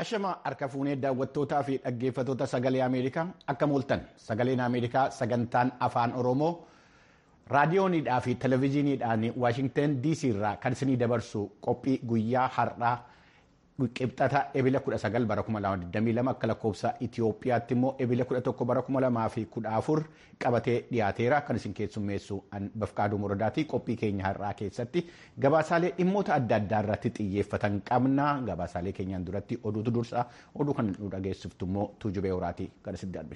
Ashama harka fuunee daawwattootaa fi dhaggeeffattoota sagalee Ameerikaa akka mooltan sagaleen Ameerikaa sagantaan afaan Oromoo raadiyoonidhaa fi televezyiiniidhaan Waashingtan DC irraa kan isinii dabarsu qophii guyyaa har'aa qibxata ebila 19 bara 2022 akka lakkoofsa Itoophiyaatti immoo ebila 11 bara 2014 qabatee dhiyaateera kan isin keessummeessu bafqaaduu muradaati qophii keenya har'aa keessatti gabaasaalee dhimmoota adda addaa irratti xiyyeeffatan qabna gabaasaalee keenyaan duratti oduutu dursa oduu kan nu dhageessiftu immoo tuujubee horaatii kan isin darbe.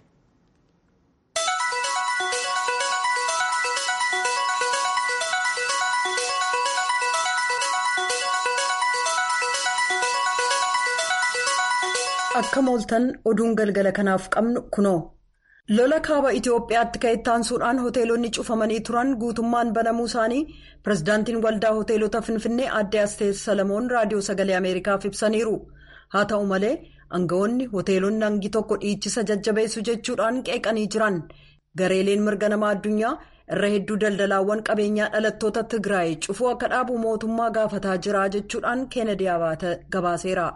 akka mooltan oduun galgala kanaaf qabnu kunoo lola kaaba itiyoophiyaatti ka'e taansuudhaan hoteelonni cufamanii turan guutummaan banamuu isaanii pirezidaantiin waldaa hoteelota finfinnee aadde asteet salamoon raadiyoo sagalee ameerikaaf ibsaniiru haa ta'u malee aangawoonni hoteelonni hangi tokko dhiichisa jajjabeessu jechuudhaan qeeqanii jiran gareeleen mirga namaa addunyaa irra hedduu daldalaawwan qabeenyaa dhalattoota tigraay cufuu akka dhaabu mootummaa gaafataa jira jechuudhaan keenadi abaata gabaaseera.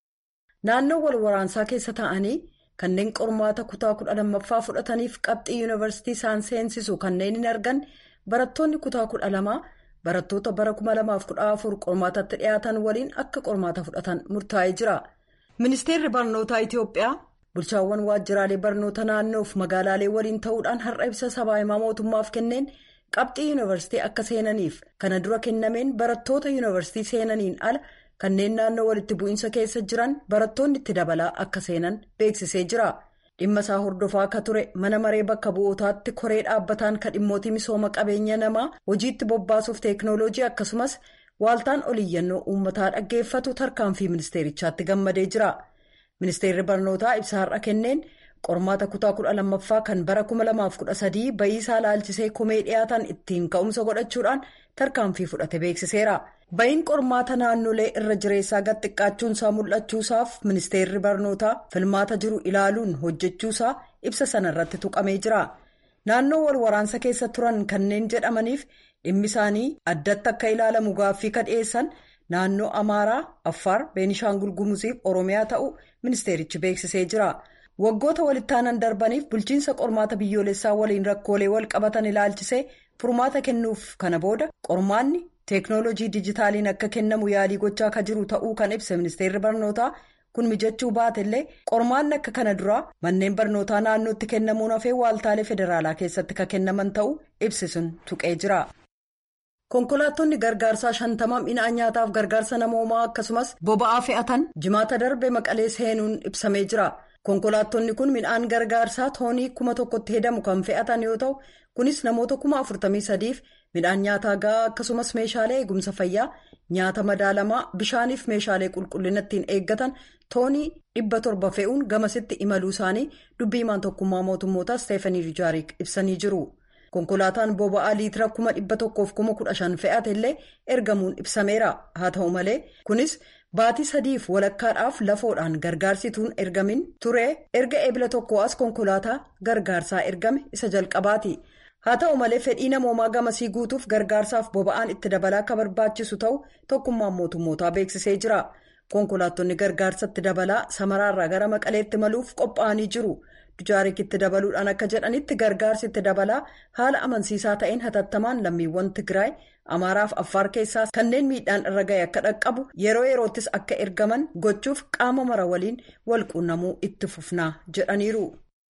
naannoo wal waraansaa keessa ta'anii kanneen qormaata kutaa kudha lammaffaa fudhataniif qabxii yuunivarsiitii isaan seensisu kanneen hin argan barattoonni kutaa kudha lamaa barattoota bara 2014 qormaatatti dhiyaatan waliin akka qormaata fudhatan murtaa'ee jira. ministeerri barnootaa itiyoophiyaa bulchaawwan waajjiraalee barnoota naannoof magaalaalee waliin ta'uudhaan har'a ibsa sabaa himaa mootummaaf kenneen qabxii yuunivarsiitii akka seenaniif kana dura kennameen barattoota yuunivarsiitii seenaniin ala. kanneen naannoo walitti bu'iinsa keessa jiran barattoonni itti dabalaa akka seenan beeksisee jira dhimma isaa hordofaa akka ture mana maree bakka bu'ootaatti koree dhaabbataan kan dhimmootii misooma qabeenya namaa hojiitti bobbaasuuf teeknooloojii akkasumas waaltaan oliyyannoo uummataa dhaggeeffatu tarkaanfii ministeerichaatti gammadee jira ministeerri barnootaa ibsa har'a kenneen qormaata kutaa kudha lammaffaa kan bara 2013 ba'iisaa laalchisee komee dhiyaatan ittiin ka'umsa godhachuudhaan tarkaanfii fudhate beeksiseera. ba'iin qormaata naannolee irra jireessaa gad xiqqaachuunsaa mul'achuusaaf ministeerri barnootaa filmaata jiru ilaaluun hojjechuusaa ibsa sanarratti tuqamee jira naannoo wal waraansa keessa turan kanneen jedhamaniif dhimmi isaanii addatti akka ilaalamu gaaffii ka dhiyeessan naannoo amaaraa affaar beenishaangul gumuziif oromiyaa ta'uu ministeerichi beeksisee jira waggoota walittaanan darbaniif bulchiinsa qormaata biyyoolessaa waliin rakkoolee wal qabatan ilaalchisee furmaata kennuuf kana booda qormaanni. teeknoolojii dijitaaliin akka kennamu yaalii gochaa akka jiru ta'uu kan ibsa ministeerri barnootaa kun mijachuu baatellee qormaanni akka kana duraa manneen barnootaa naannootti kennamuun hafee waaltaalee federaalaa keessatti kan kennaman ta'uu ibsisuun tuqee jira. konkolaattonni gargaarsaa shantama midhaan nyaataaf gargaarsa namoomaa akkasumas boba'aa fe'atan jimaata darbe maqalee seenuun ibsamee jira. konkolaattonni kun midhaan gargaarsaa toonii kuma tokkotti hedamu kan fe'atan yoo ta'u kunis namoota kuma afurtamii sadiif midhaan nyaataa ga'aa akkasumas meeshaalee eegumsa fayyaa nyaata madaalamaa bishaaniif meeshaalee qulqullina ittiin eeggatan toonii dhibba torba fe'uun gamasitti imaluu isaanii dubbii himaan tokkummaa mootummootaa isteefanii rijaarik ibsanii jiru konkolaataan boba'aa liitira kuma dhibba tokkoof kuma kudha shan fe'ate illee ergamuun ibsameera haa ta'u malee kunis. baatii sadiif walakkaadhaaf lafoodhaan gargaarsituun ergamin ture erga eebila tokko as konkolaataa gargaarsaa ergame isa jalqabaati haa ta'u malee fedhii namoomaa gamasii guutuuf gargaarsaaf boba'aan itti dabalaa akka barbaachisu ta'u tokkummaan mootummootaa beeksisee jira konkolaattonni gargaarsatti dabalaa samaraarraa gara maqaleetti maluuf qophaa'anii jiru dujaarik itti dabaluudhaan akka jedhanitti gargaarsi itti dabalaa haala amansiisaa ta'een hatattamaan lammiiwwan tigraay. amaaraaf affaar keessaa kanneen miidhaan irra ga'e akka dhaqqabu yeroo yeroottis akka ergaman gochuuf qaama mara waliin walquunnamuu itti fufnaa jedhaniiru.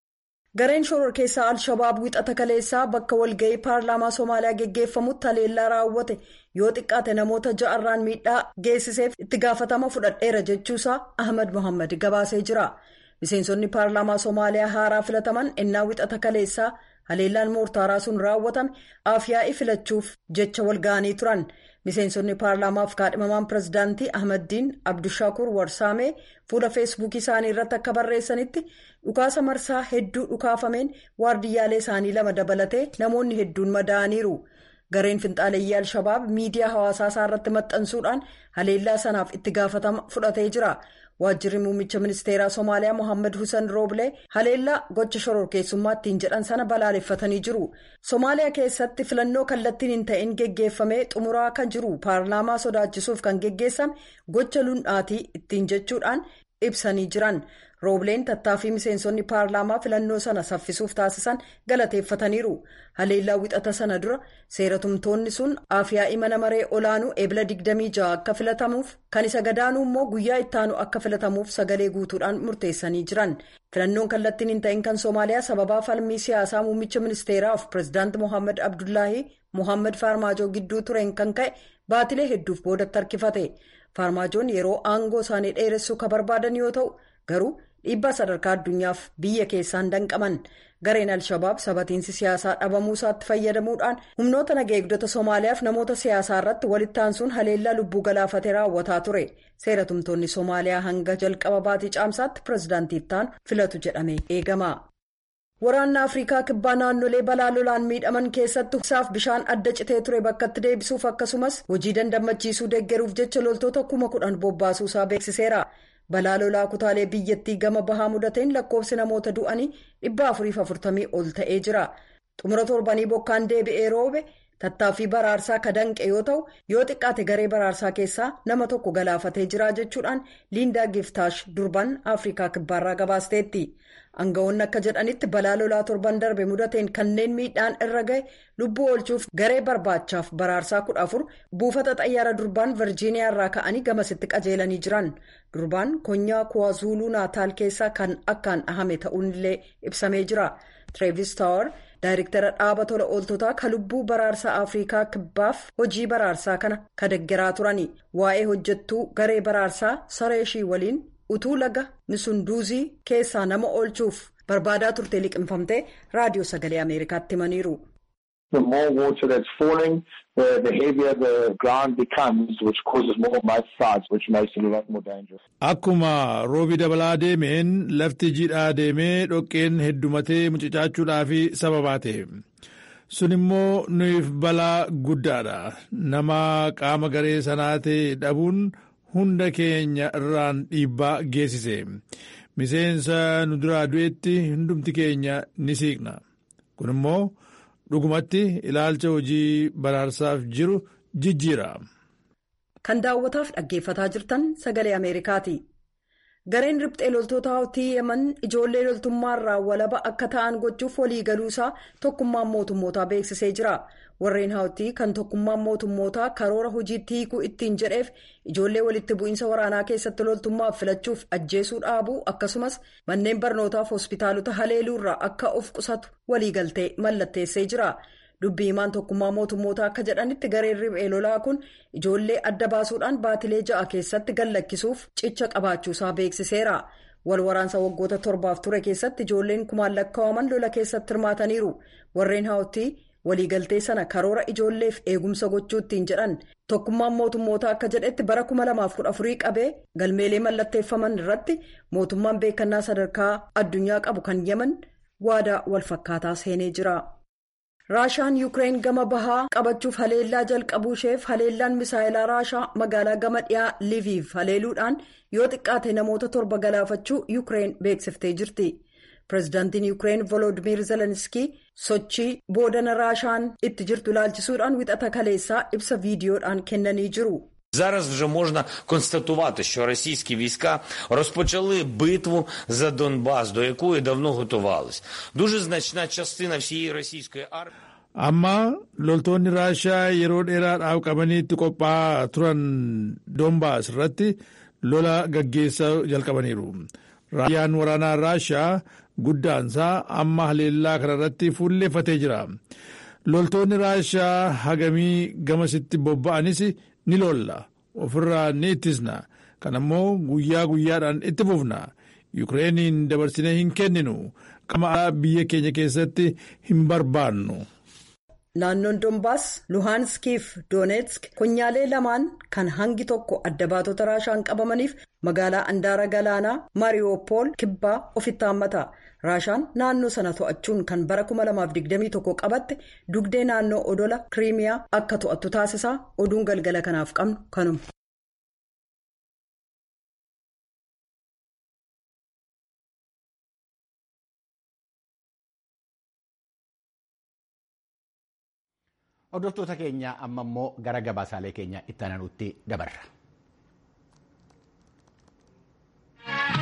gareen shoror keessaa al-shabaab wixata kaleessaa bakka walga'ii paarlaamaa soomaaliyaa geggeeffamutti haleellaa raawwate yoo xiqqaate namoota ja'arraan miidhaa geessiseef itti gaafatama fudhadheera jechuusaa ahmad mohaammed gabaasee jira miseensonni paarlaamaa soomaaliyaa haaraa filataman ennaa wixata kaleessaa. haleellaan moortaaraa sun raawwatame afyaa'ii filachuuf jecha walga'anii turan miseensonni paarlaamaaf kaadhimamaan pirezidaantii ahmaddiin abdushakur warsaamee fuula feesbuukii isaanii irratti akka barreessanitti dhukaasa marsaa hedduu dhukaafameen waardiyyaalee isaanii lama dabalatee namoonni hedduun madaa'aniiru gareen finxaaleeyyii al-shabaab miidiyaa hawaasaa isaa irratti maxxansuudhaan haleellaa sanaaf itti gaafatama fudhatee jira. waajjirri muummicha ministeeraa somaaliyaa mohaammed husan rooblee haleellaa gocha shororkeessummaa ittiin jedhan sana balaaleffatanii jiru somaaliyaa keessatti filannoo kallattiin hin ta'in geggeeffamee xumuraa kan jiru paarlaamaa sodaachisuuf kan geggeessame gocha lundhaatii ittiin jechuudhaan ibsanii jiran roobleen tattaaffii miseensonni paarlaamaa filannoo sana saffisuuf taasisan galateeffataniiru haleellaa wixata sana dura seeratumtoonni sun afyaa'ii mana maree olaanuu eebila 26 akka filatamuuf kan isa gadaanuu immoo guyyaa ittaanu akka filatamuuf sagalee guutuudhaan murteessanii jiran filannoon kallattiin hin ta'in kan soomaaliyaa sababaa falmii siyaasaa muummicha ministeeraaf pireezidaanti mohaammed abdullaahi mohaammed faarmaajoo gidduu tureen kan ka'e baatilee hedduuf boodatti harkifate faarmaajoon yeroo aangoo isaanii dheeressuu kan barbaadan yoo ta'u garuu dhiibbaa sadarkaa addunyaaf biyya keessaan danqaman gareen al-shabaab sabatiinsi siyaasaa dhabamuu isaatti fayyadamuudhaan humnoota naga eegdota soomaaliyaaf namoota siyaasaa irratti walitti aansuun haleellaa lubbuu galaafatee raawwataa ture seeratumtoonni soomaaliyaa hanga jalqaba baatii caamsaatti pireezidaantiif ta'an filatu jedhamee eegama. waraanni afrikaa kibbaa naannolee balaa lolaan miidhaman keessatti isaaf bishaan adda citee ture bakkatti deebisuuf akkasumas hojii dandammachiisuu deeggaruuf jecha loltoota kuma kudhan bobbaasuu isaa beeksiseera. balaa lolaa kutaalee biyyattii gama bahaa mudateen lakkoofsi namoota du'anii dhibba afuriif afurtamii ol ta'ee jira xumura torbanii bokkaan deebi'ee roobe tattaaffii baraarsaa ka danqe yoo ta'u yoo xiqqaate garee baraarsaa keessaa nama tokko galaafatee jira jechuudhaan liindaa giftaash durban afrikaa kibbaarraa gabaasteetti aangawoonni akka jedhanitti balaa lolaa torban darbe mudateen kanneen miidhaan irra ga'e lubbuu oolchuuf garee barbaachaaf baraarsaa kudha afur buufata xayyaara durbaan virjiiniyaa irraa ka'anii gamasitti qajeelanii jiran durbaan konyaa kuwaazuluu naataal keessaa kan akkaan dhahame ta'uunillee ibsamee jira tireevis taawar daayirektara dhaaba tola ooltotaa ka lubbuu baraarsaa afrikaa kibbaaf hojii baraarsaa kana ka deggeraa turani waa'ee hojjettuu garee baraarsaa sareeshii waliin utuu laga misunduuzii keessaa nama oolchuuf barbaadaa turte liqinfamtee raadiyoo sagalee ameerikaatti himaniiru. The more water that's falling, the, the heavier the ground becomes, which causes more mudslides, which makes it a lot more dangerous. Akkuma roobi dabalaa deemeen lafti jiidhaa deemee dhoqqeen heddumatee mucucaachuudhaaf sababaa ta'e. Sun immoo nuuf balaa guddaadha. Nama qaama garee sanaa ta'e dhabuun hunda keenya irraan dhiibbaa geessise. Miseensa nu duraa du'etti hundumti keenya ni siiqna. Kun immoo dhugumatti ilaalcha hojii baraarsaaf jiru jijjiira. Kan daawwataaf dhaggeeffataa jirtan sagalee Ameerikaati. Gareen riphxee loltoota hawtii yeman ijoollee loltummaarraa walaba akka ta'an gochuuf waliigaluusaa tokkummaan mootummootaa beeksisee jira. Warreen hawtii kan tokkummaan mootummootaa karoora hojiitti hiikuu ittiin jedheef ijoollee walitti bu'iinsa waraanaa keessatti loltummaaf filachuuf ajjeesuu dhaabuu akkasumas manneen barnootaaf hospitaalota haleeluurraa akka of qusatu waliigaltee mallatteessee jira. Dubbii himaan tokkummaa mootummootaa akka jedhanitti gareen riphee lolaa kun ijoollee adda baasuudhaan baatilee ja'a keessatti gallakkisuuf cicha qabaachuusaa beeksiseera. Wal waraansa waggoota torbaaf ture keessatti ijoolleen kumaan lakkaa'aman lola keessatti hirmaataniiru. Warreen hawtii waliigaltee sana karoora ijoolleef eegumsa gochuuttiin jedhan tokkummaan mootummootaa akka jedhetti bara 2014 qabee galmeelee mallatteeffaman irratti mootummaan beekannaa sadarkaa addunyaa qabu kan yeman waadaa walfakkaataa seenee jira. raashaan yuukireen gama bahaa qabachuuf haleellaa jalqabuu isheef haleellaan misaayilaa raashaa magaalaa gama dhiyaa liviif haleeluudhaan yoo xiqqaate namoota torba galaafachuu yuukireen beeksiftee jirti. pireezidaantiin yuukireen volodimir zelenskii sochii boodana raashaan itti jirtu ilaalchisuudhaan wixata kaleessaa ibsa viidiyoodhaan kennanii jiru. Зараз вже можна констатувати, що російські війська розпочали битву за Донбас, до якої давно готувались. Дуже значна частина всієї російської армії. Amma loltoonni Raashaa yeroo dheeraadhaaf qabaniitti qophaa'aa turan Doombaas irratti lola gaggeessaa jalqabaniiru. Raayyaan waraanaa Raashaa guddaansaa amma haleellaa kanarratti fuulleeffatee jira. Loltoonni Raashaa hagamii gamasitti bobba'anis ni lolla ofirraa ni ittisna kan ammoo guyyaa guyyaadhaan itti fufna yukireeniin dabarsine hin kenninu qama biyya keenya keessatti hin barbaannu. naannoon doombaas luhaanskiif dooneetsk konyaalee lamaan kan hangi tokko adda baatota raashaan qabamaniif magaalaa andaara galaanaa maariyoopol kibbaa ofitti haammata raashaan naannoo sana to'achuun kan bara 2021 qabatte dugdee naannoo odola kiriimiyaa akka to'attu taasisaa oduun galgala kanaaf qabnu kanuma. Hordoftoota keenya amma immoo gara gabaasaalee keenya itti aanutti dabarra.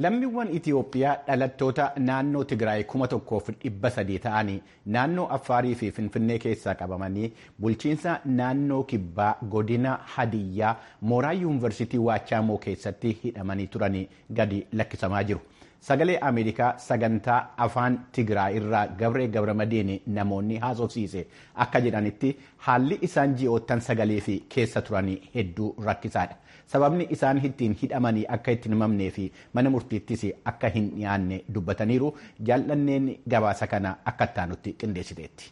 Lammiiwwan Itiyoophiyaa dhalattoota naannoo Tigraay kuma tokkoof dhibba sadii ta'anii naannoo Affaarii fi Finfinnee keessaa qabamanii bulchiinsa naannoo Kibbaa godina Hadiyyaa mooraa yuunivarsiitii Waachaamoo keessatti hidhamanii turanii gadi lakkisamaa jiru. Sagalee Ameerikaa sagantaa afaan Tigraay irraa Gabree Gabramadiin namoonni haasofsiise akka jedhanitti haalli isaan ji'oottan sagalee fi keessa turanii hedduu rakkisaadha. Sababni isaan ittiin hidhamanii akka itti himamnee fi mana murtiittis akka hin dhiyaanne dubbataniiru jaallanneen gabaasa kana akka ittaanutti qindeessiteetti.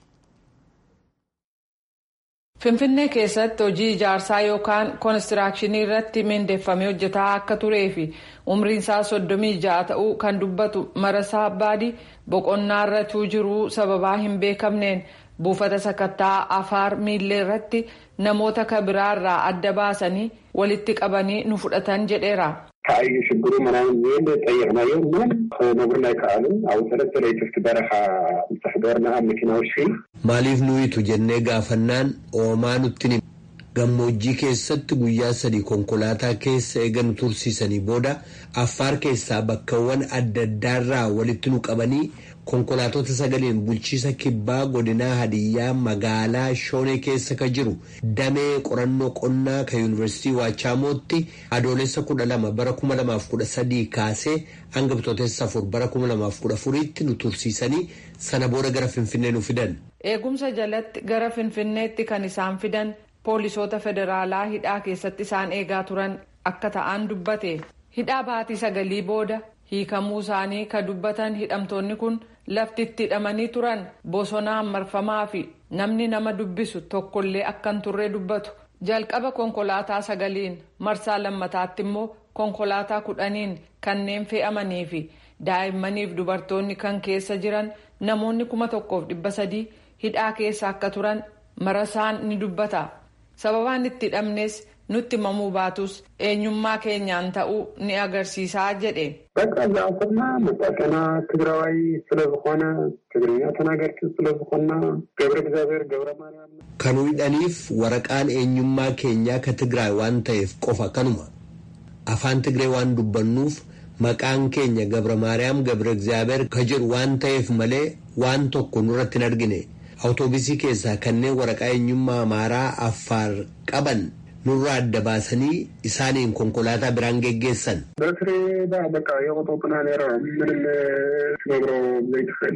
Finfinnee keessatti hojii ijaarsaa yookaan koonistiraakshanii irratti mindeeffamee hojjetaa akka turee fi umriin isaa soddomii ja'a ta'uu kan dubbatu marasaa baadii boqonnaa irratti jiruu sababaa hin beekamneen buufata sakattaa afaar miillee irratti namoota kabiraarraa adda baasanii walitti qabanii nu fudhatan jedheera. ከአዩ ሽግሩ ምናምን ዝብል ጠይቅናዮ ምንም ክነግሩና ይከኣሉ ኣብኡ ሰለስተ ለይትፍቲ በረኻ ምትሕደርና ኣብ መኪና ውሽጢ maaliif nuyitu jennee gaafannaan oomaa nutti gammoojjii keessatti guyyaa sadii konkolaataa keessa eega nu tursiisanii booda affaar keessaa bakkawwan adda addaarraa walitti nu qabanii konkolaatota sagaleen bulchiisa kibbaa godinaa hadiyyaa magaalaa shoonee keessa ka jiru damee qorannoo qonnaa ka yuunivarsiitii waachaamooti adoolessa kudha lama bara kuma lamaaf kudha sadii kaasee hanga bitootessa afur bara kuma lamaaf kudha afuriitti nu tursiisanii sana booda gara finfinnee nu fidan. eegumsa jalatti gara finfinneetti kan isaan fidan poolisoota federaalaa hidhaa keessatti isaan eegaa turan akka ta'an dubbate hidhaa baatii sagalii booda hiikamuu isaanii ka dubbatan hidhamtoonni kun lafti itti hidhamanii turan bosonaan marfamaa fi namni nama dubbisu tokkollee akka hin turre dubbatu jalqaba konkolaataa sagaliin marsaa lammataatti immoo konkolaataa kudhaniin kanneen fe'amanii fi daa'immaniif dubartoonni kan keessa jiran namoonni kuma tokkoof dhibba sadii hidhaa keessa akka turan marasaan ni dubbata sababaan itti hidhamnes nutti himamuu baatus eenyummaa keenyaan ta'uu ni agarsiisaa jedhe. በቃ ዝኣሰብና መጣቀና ትግራዋይ ስለ ዝኾነ ትግርኛ ተናገርቲ ስለ ዝኾና ገብረ እግዚአብሔር ገብረ ማርያም kan hidhaniif waraqaan eenyummaa keenyaa ka tigraay waan ta'eef qofa kanuma afaan tigree waan dubbannuuf maqaan keenya gabra maariyaam gabra egzaabeer ka jedhu waan ta'eef malee waan tokko nurratti hin argine awutoobisii keessaa kanneen waraqaa eenyummaa amaaraa affaar qaban nurraa adda baasanii isaaniin konkolaataa biraan geggeessan. በትሬ በቃ የቆጦጥና ነረ ምንም ትነግሮ ዘይትኽእል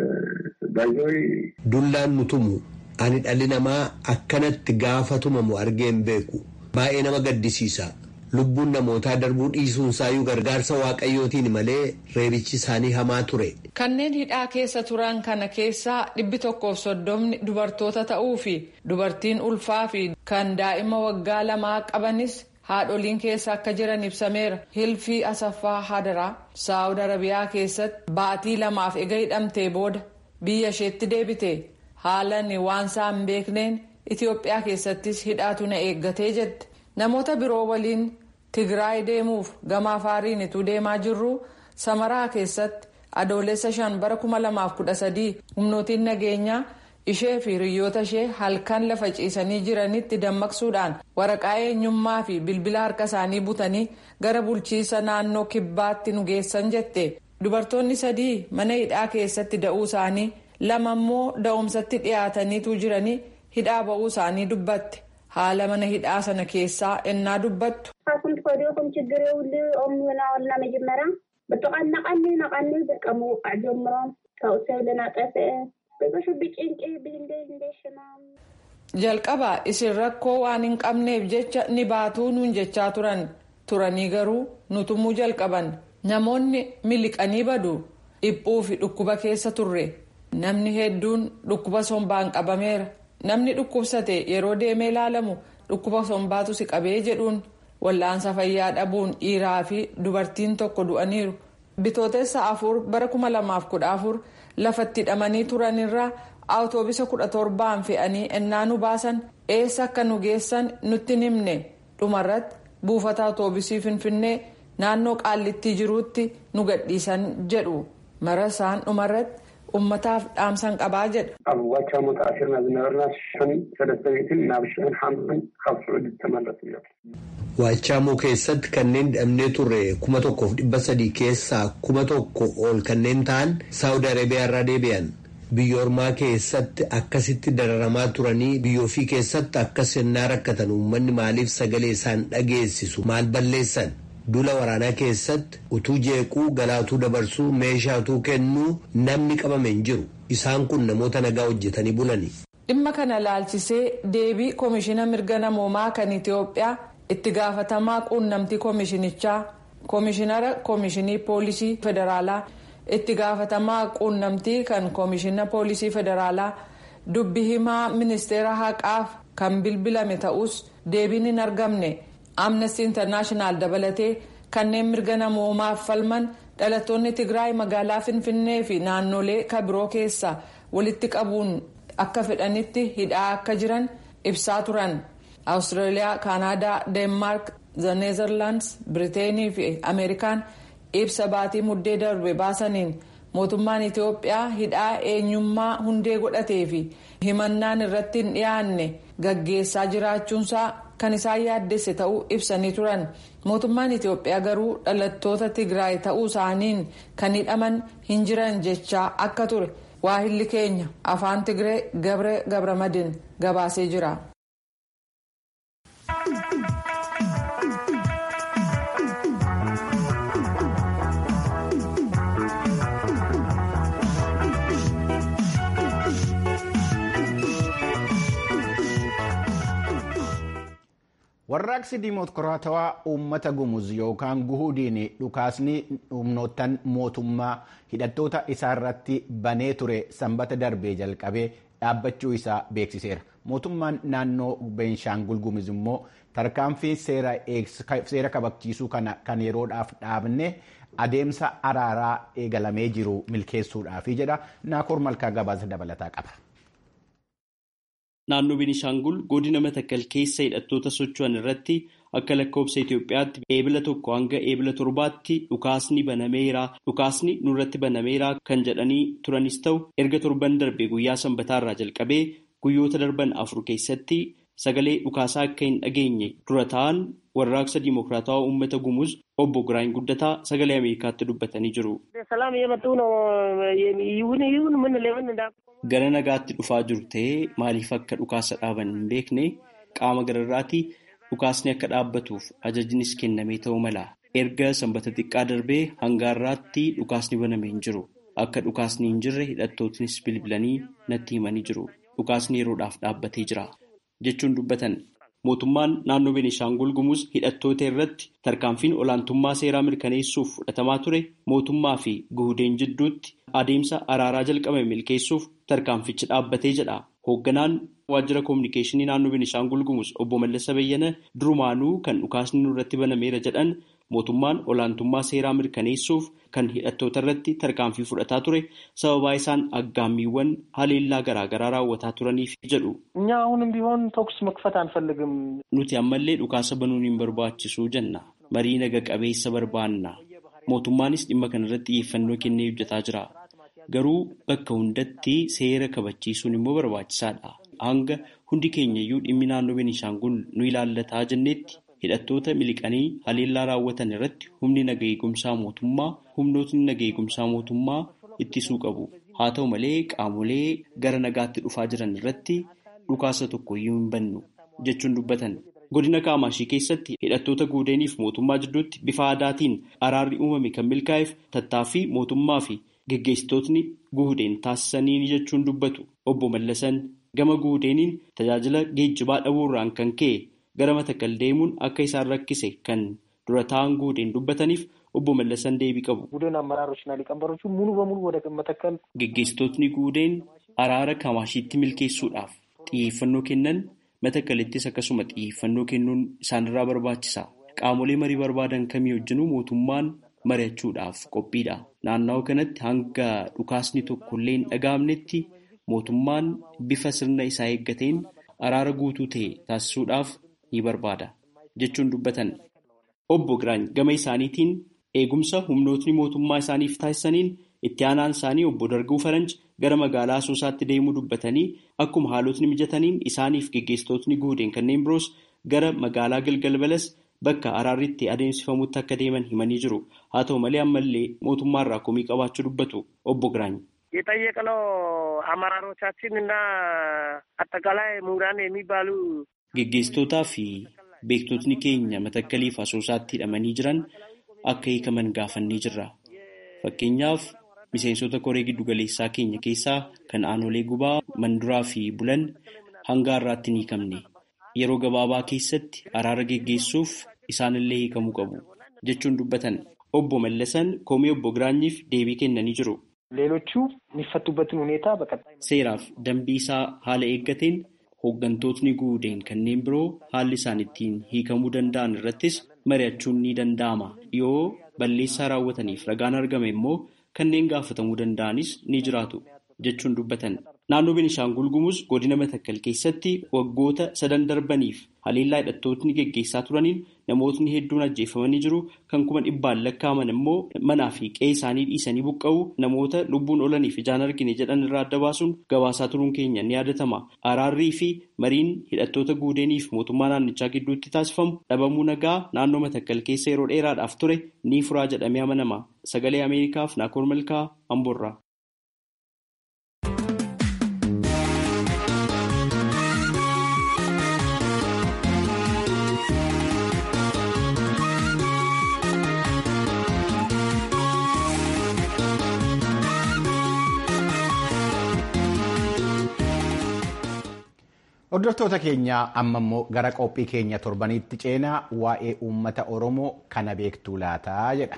ባይዞይ dullaan nu tumu ani dhalli namaa akkanatti gaafa tumamu argee hin beeku baay'ee nama gaddisiisa lubbuun namootaa darbuu dhiisuunsaayyuu gargaarsa waaqayyootiin malee reebichi isaanii hamaa ture. kanneen hidhaa keessa turan kana keessaa dhibbi tokkoof soddomni dubartoota ta'uu fi dubartiin ulfaa fi kan daa'ima waggaa lamaa qabanis haadholiin keessa akka jiran ibsameera hilfii asaffaa hadaraa saawud arabiyaa keessatti baatii lamaaf ega hidhamtee booda biyya isheetti deebite haalan waan isaa hin beekneen itiyoophiyaa keessattis hidhaatu na eeggatee jette namoota biroo waliin tigraay deemuuf gama afaariin ituu deemaa jirru samaraa keessatti adoolessa shan bara kuma lamaaf kudha sadii humnootiin nageenyaa ishee fi hiriyoota ishee halkan lafa ciisanii jiranitti dammaqsuudhaan waraqaa eenyummaa fi bilbila harka isaanii butanii gara bulchiisa naannoo kibbaatti nu geessan jette dubartoonni sadii mana hidhaa keessatti da'uu isaanii lama immoo da'umsatti dhiyaataniitu jiranii hidhaa ba'uu isaanii dubbatte haala mana hidhaa sana keessaa ennaa dubbattu. ካብኩም ትፈድኹም ችግር የብሉ ኦም ናወልና መጀመርያ ብጥቃ ናቃኒ ናቃኒ በቃ ምውቃዕ ጀምሮም ካብኡ ሰብ ለናጠፍአ ብዙሕ ብጭንቂ ብህንደሽናም jalqaba isin rakkoo waan hin qabneef jecha ni baatuu nuun jechaa turan turanii garuu nutumuu jalqaban namoonni miliqanii badu dhiphuu fi dhukkuba keessa turre namni hedduun dhukkuba sombaan qabameera namni dhukkubsate yeroo deemee ilaalamu dhukkuba sombaatu si qabee jedhuun wallaansa fayyaa dhabuun dhiiraa fi dubartiin tokko du'aniiru bitootessa afur bara kuma lamaaf kudha afur lafatti hidhamanii turanirraa awutoobisa kudha torbaan fe'anii ennaa nu baasan eessa akka nu geessan nutti himne dhumarratti buufata awutoobisii finfinnee naannoo qaallittii jiruutti nu gadhiisan jedhu marasaan dhumarratti ummataaf dhaamsan qabaa jedha. ኣብ ዋቻሞ ተኣሲርና ዝነበርና ሽሕን ሰለስተ ሚእትን ናብ ሽሕን ሓምሳን ካብ ስዑድ ዝተመረፁ እዮም Waachaamoo keessatti kanneen hidhamnee turre kuma tokkoof dhibba sadii keessaa kuma tokko ol kanneen ta'an Saawud Arabiyaa irraa deebi'an. Biyya ormaa keessatti akkasitti dararamaa turanii biyya ofii keessatti akka sennaa rakkatan uummanni maaliif sagalee isaan dhageessisu maal balleessan? Dula waraanaa keessatti utuu jeequu galaatuu dabarsuu meeshaa utuu kennuu namni qabame hin jiru. Isaan kun namoota nagaa hojjetanii bulani. Dhimma kana laalchisee deebii koomishina mirga namoomaa kan Itoophiyaa itti gaafatamaa quunnamtii koomishinichaa koomishinara koomishinii poolisii federaalaa itti gaafatamaa quunnamtii kan koomishina poolisii federaalaa dubbi himaa ministeera haqaaf kan bilbilame ta'us deebiin hin argamne. amnesty internaashinaal dabalatee kanneen mirga namoomaaf falman dhalattoonni tigraay magaalaa finfinnee fi naannolee kabiroo keessa walitti qabuun akka fedhanitti hidhaa akka jiran ibsaa turan awustiraaliyaa kaanaadaa deenmaark neezerlaandis biriteenii fi ameerikaan ibsa baatii muddee darbe baasaniin mootummaan itiyoophiyaa hidhaa eenyummaa hundee godhatee fi himannaan irratti hin dhiyaanne gaggeessaa jiraachuunsaa kan isaan yaaddesse ta'uu ibsanii turan mootummaan itiyoophiyaa garuu dhalattoota tigraay ta'uu isaaniin kan hidhaman hin jiran jechaa akka ture waahilli keenya afaan tigree gabre gabramadin gabaasee jira. warraaqsi diimokiraatawaa uummata gumuz yookaan guhudiin dhukaasni humnoottan mootummaa hidhattoota isaarratti banee ture sanbata darbee jalqabee dhaabbachuu isaa beeksiseera mootummaan naannoo beenshaangul gumuz immoo tarkaanfii seera kabachiisuu kana kan yeroodhaaf dhaabne adeemsa araaraa eegalamee jiru milkeessuudhaafi jedha naakoor malkaa gabaasa dabalataa qaba. Naannoo Beenishaangul godina Matakkal keessa hidhattoota socho'an irratti akka lakkoofsa Itoophiyaatti eebila tokko hanga eebila torbaatti dhukaasni banameera dhukaasni nurratti banameera kan jedhanii turanis ta'u erga torban darbe guyyaa sanbataarraa jalqabee guyyoota darban afur keessatti sagalee dhukaasaa akka hin dhageenye dura ta'an warraaqsa diimokiraatawaa uummata gumuz obbo Giraany Guddataa sagalee Ameerikaatti dubbatanii jiru. Gara nagaatti dhufaa jiru ta'ee maaliif akka dhukaasa dhaaban hin beekne qaama gararraatii dhukaasni akka dhaabbatuuf ajajnis kennamee ta'uu mala. Erga sanbata xiqqaa darbee hanga har'aatti dhukaasni banamee hin jiru. Akka dhukaasni hin jirre hidhattootnis bilbilanii natti himanii jiru. Dhukaasni yeroodhaaf dhaabbatee jira jechuun dubbatan. Mootummaan naannoo Beenishaangul Gumuz hidhattoota irratti tarkaanfiin olaantummaa seeraa mirkaneessuuf fudhatamaa ture mootummaa fi guhudeen jidduutti adeemsa araaraa jalqabame milkeessuuf tarkaanfichi dhaabbatee jedha. Hoogganaan waajjira koominikeeshinii naannoo Beenishaangul Gumuz obbo Mallasa Bayyana durumaanuu kan dhukaasni nurratti banameera jedhan mootummaan olaantummaa seeraa mirkaneessuuf kan hidhattoota irratti tarkaanfii fudhataa ture sababaa isaan aggaammiiwwan haleellaa garaagaraa raawwataa turaniif jedhu. እኛ አሁንም ቢሆን ተኩስ መክፈት አንፈልግም። Nuti ammallee dhukaasa banuun hin barbaachisu jenna. Marii naga qabeessa barbaanna. Mootummaanis dhimma kanarratti xiyyeeffannoo kennee hojjetaa jira. Garuu bakka hundatti seera kabachiisuun immoo barbaachisaadha. Hanga hundi keenyayyuu dhimmi naannoo Beenishaangul nu ilaallataa jennetti hidhattoota miliqanii haleellaa raawwatan irratti humni naga eegumsaa mootummaa humnootni naga eegumsaa mootummaa ittisuu qabu. Haa ta'u malee qaamolee gara nagaatti dhufaa jiran irratti dhukaasa tokkoyyuu hin bannu jechuun dubbatan. Godina Kaamaashii keessatti hidhattoota guudeeniif mootummaa jidduutti bifa aadaatiin araarri uumame kan milkaa'eef tattaaffii mootummaa fi geggeessitootni guudeen taasisanii jechuun dubbatu. Obbo Mallasan gama guudeeniin tajaajila geejjibaa dhabuurraan kan ka'e gara Matakkal deemuun akka isaan rakkise kan dura ta'an guudeen dubbataniif obbo Mallasan deebii qabu. ቡድን አመራሮችና ሊቀመንበሮቹ ሙሉ በሙሉ ወደ መተከል Geggeessitootni guudeen araara Kamaashiitti milkeessuudhaaf xiyyeeffannoo kennan Matakkalittis akkasuma xiyyeeffannoo kennuun isaanirraa barbaachisa. Qaamolee marii barbaadan kamii wajjinuu mootummaan mari'achuudhaaf qophiidha. Naannawaa kanatti hanga dhukaasni tokkollee hin dhaga'amnetti mootummaan bifa sirna isaa eeggateen araara guutuu ta'e taasisuudhaaf ni barbaada jechuun dubbatan. Obbo Giraany gama isaaniitiin eegumsa humnootni mootummaa isaaniif taasisaniin itti aanaan isaanii obbo Darguu Faranj gara magaalaa Asoosaatti deemuu dubbatanii akkuma haalotni mijataniin isaaniif geggeessitootni guudeen kanneen biroos gara magaalaa Galgal Balas bakka araarri itti adeemsifamutti akka deeman himanii jiru. Haa ta'u malee ammallee mootummaarraa komii qabaachuu dubbatu obbo Giraany. የጠየቅነው አመራሮቻችን እና አጠቃላይ ምሁራን የሚባሉ Geggeessitootaa fi beektotni keenya matakkaliif asoosaatti hidhamanii jiran akka hiikaman gaafannee jirra. Fakkeenyaaf miseensota koree giddugaleessaa keenya keessaa kan aanolee gubaa manduraa fi bulan hanga har'aatti hin hiikamne. Yeroo gabaabaa keessatti araara geggeessuuf isaanillee hiikamuu qabu jechuun dubbatan. Obbo Mallasan komii obbo Giraanyiif deebii kennanii jiru. ሌሎቹ የሚፈቱበትን ሁኔታ በቀጣይ Seeraaf dambii isaa haala eeggateen hooggantootni guudeen kanneen biroo haalli isaan ittiin hiikamuu danda'an irrattis mari'achuun ni danda'ama. Yoo balleessaa raawwataniif ragaan argame immoo kanneen gaafatamuu danda'anis ni jiraatu jechuun dubbatan. Naannoo Benishaangul Gumuz godina Matakkal keessatti waggoota sadan darbaniif haleellaa hidhattootni geggeessaa turaniin namootni hedduun ajjeefamanii jiru. Kan kuma dhibbaan lakkaa'aman immoo manaa fi qe'ee isaanii dhiisanii buqqa'uu namoota lubbuun oolaniif ijaan argine jedhan irraa adda baasuun gabaasaa turuun keenya ni yaadatama. Araarrii fi mariin hidhattoota guudeeniif mootummaa naannichaa gidduutti taasifamu dhabamuu nagaa naannoo Matakkal keessa yeroo dheeraadhaaf ture ni furaa jedhamee amanama. Sagalee Ameerikaaf Naakoor Malkaa Amboorraa. Hordoftoota keenya amma immoo gara qophii keenya torbaniitti ceenaa waa'ee uummata Oromoo kana beektuu laataa jedha.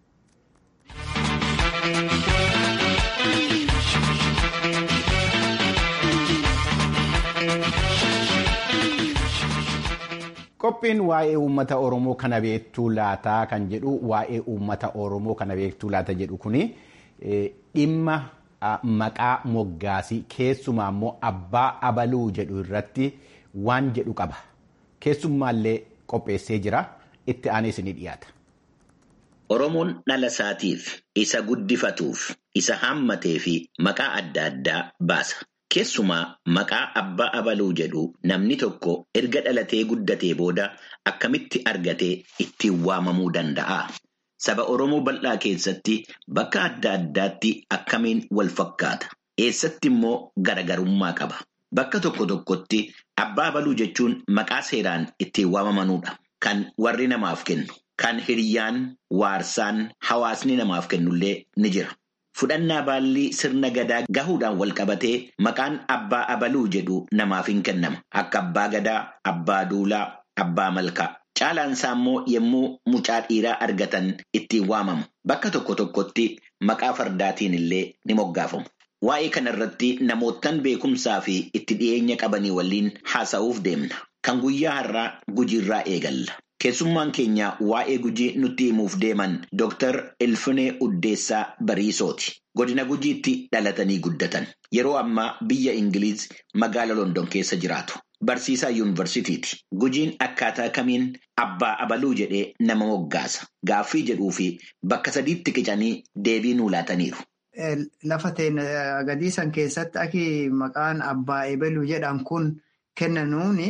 Qophiin waa'ee uummata Oromoo kana beektuu laataa kan jedhu waa'ee uummata Oromoo kana beektuu laata jedhu kuni dhimma maqaa moggaasii keessumaa immoo abbaa abaluu jedhu irratti waan jedhu qaba. Keessummaallee qopheessee jira. Itti aanee ni dhiyaata. Oromoon dhala isaatiif isa guddifatuuf isa hammatee fi maqaa adda addaa baasa. Keessumaa maqaa abbaa abaluu jedhu namni tokko erga dhalatee guddatee booda akkamitti argatee ittiin waamamuu danda'a? Saba Oromoo bal'aa keessatti bakka adda addaatti akkamiin wal fakkaata? Eessatti immoo garagarummaa qaba? Bakka tokko tokkotti abbaa abaluu jechuun maqaa seeraan ittiin waamamanudha. Kan warri namaaf kennu, kan hiriyyaan, waarsaan, hawaasni namaaf kennullee ni jira. Fudhannaa baallii sirna gadaa gahuudhaan wal qabatee maqaan abbaa abaluu jedhu namaaf hin kennama. Akka abbaa gadaa, abbaa duulaa, abbaa malkaa. Caalaan isaa immoo yommuu mucaa dhiiraa argatan ittiin waamamu. Bakka tokko tokkotti maqaa fardaatiin illee ni moggaafamu. Waa'ee kanarratti namoottan beekumsaa fi itti dhiyeenya qabanii waliin haasa'uuf deemna. Kan guyyaa har'aa gujiirraa eegalla. Keessummaan keenya waa'ee gujii nutti himuuf deeman Dr. Ilfinee Uddeessaa Bariisooti. Godina gujiitti dhalatanii guddatan. Yeroo ammaa biyya Ingiliiz magaala London keessa jiraatu. Barsiisaa yuunivarsiitiiti. Gujiin akkaataa kamiin abbaa abaluu jedhee nama moggaasa. Gaaffii jedhuu fi bakka sadiitti qicanii deebii nuu laataniiru. Lafa gadiisan keessatti aki maqaan abbaa ebaluu jedhan kun kennanuuni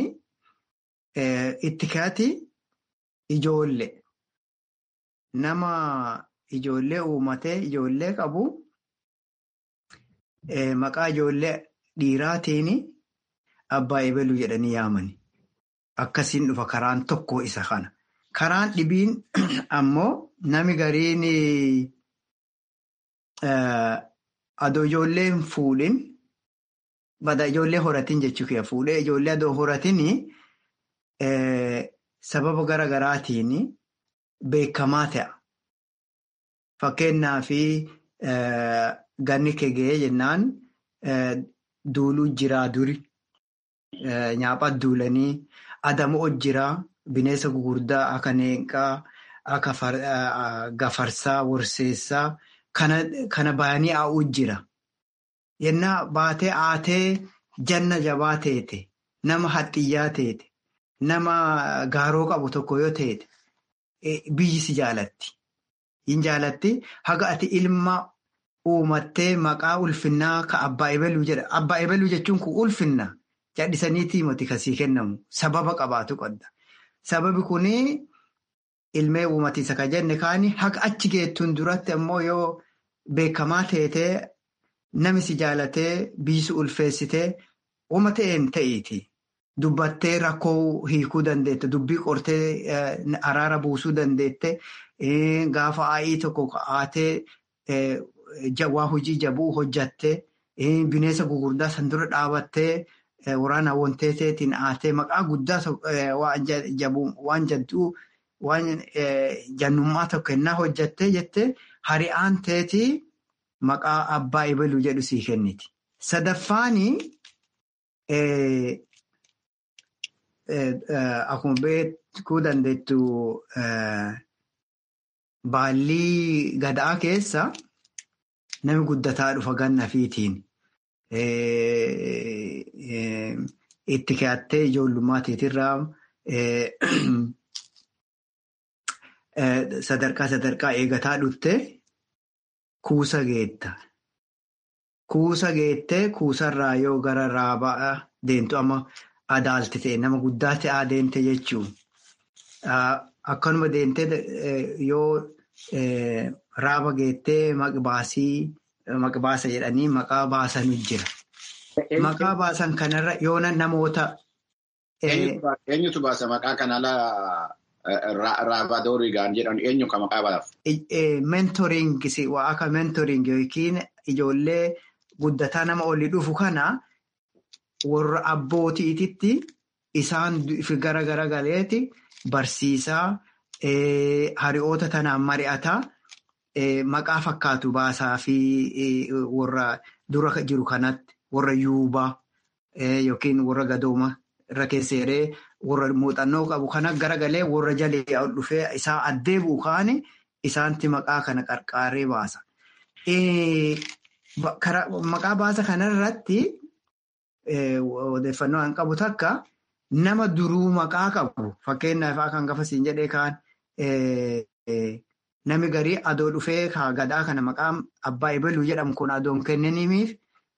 itti kaati ijoollee. Nama ijoollee uumatee ijoollee qabu maqaa ijoollee dhiiraatiin abbaa ebaluu jedhanii yaamani. Akkasiin dhufa karaan tokko isa kana. Karaan dhibiin ammoo nami gariin adoo ijoollee hin fuudhin bada ijoollee horatin jechuu fuudhee ijoollee adoo horatin sababa gara garaatiin beekamaa ta'a. Fakkeenyaaf ganni kegee jennaan duuluu jiraa duri. Nyaaphaa duulanii adamoo jiraa bineensa gugurdaa akka neenqaa akka gafarsaa worseessaa kana bayanii haa'uu jira. Yennaa baatee aatee janna jabaa teete nama haxxiyyaa teete nama gaaroo qabu tokko yoo teete biyyi si jaalatti. Hin jaalatti haga ati ilma uumattee maqaa ulfinnaa ka abbaa ebaluu jedha. Abbaa ebaluu jechuun kun ulfinna. Cadhisaniitii miti kasii kennamu sababa qabaatu qabda. Sababi kuni ilmee uumatiisa ka jenne kaani haqa achi geettuun duratti ammoo yoo beekamaa teetee nami si jaalatee biisu ulfeessitee uuma ta'een ta'iiti. Dubbattee rakkoo hiikuu dandeette dubbii qortee araara buusuu dandeette gaafa aayii tokko kaa'atee waa hojii jabuu hojjattee bineensa gugurdaa san dura dhaabattee waraana wanteeteetiin aatee maqaa guddaa waan jadduu waan jannummaa tokko kennaa hojjattee jettee hari'aan teetii maqaa abbaa ibaluu jedhu sii kenniti. Sadaffaanii. Akkuma beekuu dandeettu baallii gadaa keessa nami guddataa dhufa ganna fiitiin itti keeyattee ijoollummaa teetirraa sadarkaa sadarkaa eegataa dhufte kuusa geetta. Kuusa geettee kuusarraa yoo gara raabaa deemtu amma. Adaalti ta'e nama guddaa ta'aa deemte jechuun akkanuma deemtee yoo raaba geettee maqbaasii maqbaasa jedhanii maqaa baasan jira. Maqaa baasan kanarra yoona namoota. Eenyutu baasa maqaa kanaa raabaadooriidhaan jedhan eenyu kan maqaa baaf? Mentoringii waa akka mentoringii yookiin ijoollee guddataa nama olii dhufu kana. Warra abbootiititti isaan gara gara galeeti barsiisaa hari'oota tanaan mari'ataa maqaa fakkaatu baasaa fi warra dura jiru kanatti warra yuubaa yookiin warra gadooma irra keesseeree warra muuxannoo qabu kana garagalee warra jalee dhufee isaa addee buukaani isaanti maqaa kana qarqaaree baasa. Maqaa baasa kanarratti. Odeeffannoo an qabu takka nama duruu maqaa qabu fakkeenyaaf kan gafasiin jedhee kaan nami garii adoo dhufee gadaa kana maqaa abbaa ibaluu jedhamu kun adoon kennaniif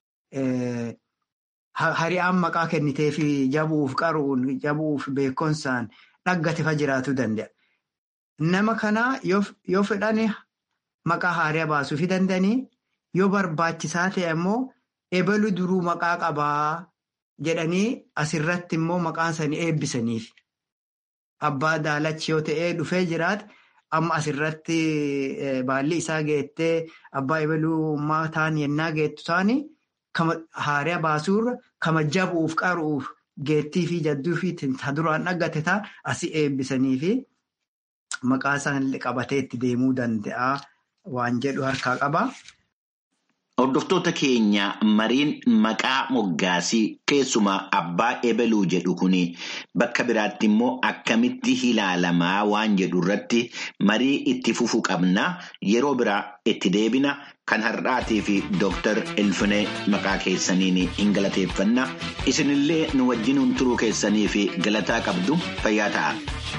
hari'aan maqaa kennitee fi jabuuf qaruun jabuuf beekumsaan dhaggatefa jiraachuu danda'a. Nama kanaa yoo fedhan maqaa haaraa baasuufi danda'anii yoo barbaachisaa ta'e immoo. Ebaluu duruu maqaa qabaa jedhanii asirratti immoo maqaan isaanii eebbisaniif. Abbaa daalachi yoo ta'ee dhufee jiraate amma asirratti baalli isaa geettee abbaa ebaluu ta'an yennaa geettu taani haaraa baasuurra kama jabuuf qaruuf geettii fi jadduu fi duraan dhaggate ta'a asii eebbisanii fi maqaa isaan qabatee itti deemuu danda'a waan jedhu harkaa qaba. Hordoftoota keenya mariin maqaa moggaasii keessumaa abbaa ebaluu jedhu kun bakka biraatti immoo akkamitti ilaalamaa waan jedhu irratti marii itti fufuu qabna yeroo biraa itti deebina kan har'aatii fi dooktar Elfinee maqaa keessaniin hin galateeffanna isinillee nu wajjin turuu keessanii fi galataa qabdu fayyaa ta'a.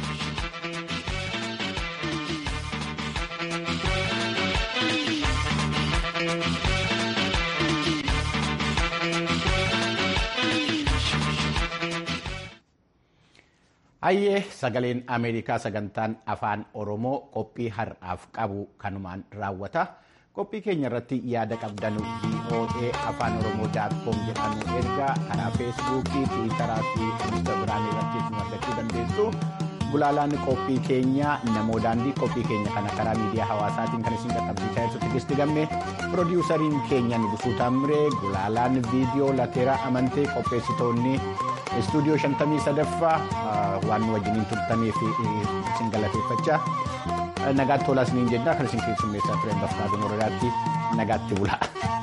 Hayyee sagaleen Ameerikaa sagantaan afaan Oromoo qophii har'aaf qabu kanumaan raawwata. Qophii keenya irratti yaada qabdan VOA afaan Oromoo daatkoom jedhamu ergaa karaa feesbuukii, tiwiitaraa fi instaagiraamii irratti nu argachuu dandeessu. Gulaalaan qophii keenya namoo daandii qophii keenya kana karaa miidiyaa hawaasaatiin kan isin qaqqabsiisaa jirtu Tigisti Gammee piroodiwusariin keenya Nugusuu Taammiree gulaalaan viidiyoo lateeraa amantee qopheessitoonni istuudiyoo shantamii sadaffaa waan nu wajjiniin turtaniif isin galateeffachaa nagaatti tolaa isiniin jennaa kan isin keessummeessaa turen bafqaaduu moradaatti nagaatti bulaa.